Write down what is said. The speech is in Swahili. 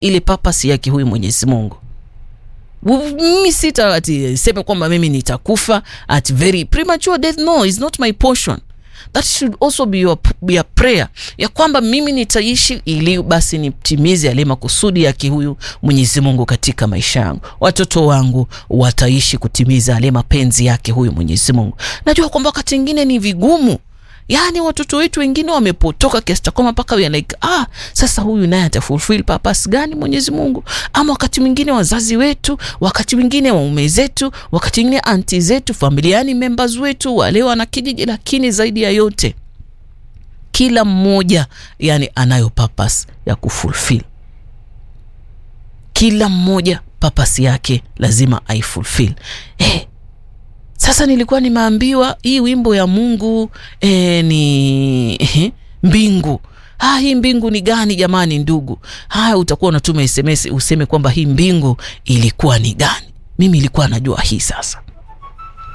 ile purpose yake huyu Mwenyezi Mungu. Mimi sita ati seme kwamba mimi nitakufa at very premature death. No, is not my portion. That should also be your, be your prayer ya kwamba mimi nitaishi ili basi nitimize yale makusudi yake huyu Mwenyezi Mungu katika maisha yangu. Watoto wangu wataishi kutimiza yale mapenzi yake huyu Mwenyezi Mungu. Najua kwamba wakati mwingine ni vigumu Yaani watoto wetu wengine wamepotoka kiasi cha kwamba mpaka we are like ah, sasa huyu naye atafulfill purpose gani Mwenyezi Mungu? Ama wakati mwingine wazazi wetu, wakati mwingine waume zetu, wakati mwingine anti zetu, familiani members wetu, wale wana kijiji. Lakini zaidi ya yote, kila mmoja yani anayo purpose ya kufulfill. Kila mmoja purpose yake lazima aifulfill. Eh, sasa nilikuwa nimeambiwa hii wimbo ya Mungu eh, ni eh, mbingu. Ah, hii mbingu ni gani jamani ndugu? Haya, utakuwa unatuma SMS useme kwamba hii mbingu ilikuwa ni gani. Mimi ilikuwa najua hii sasa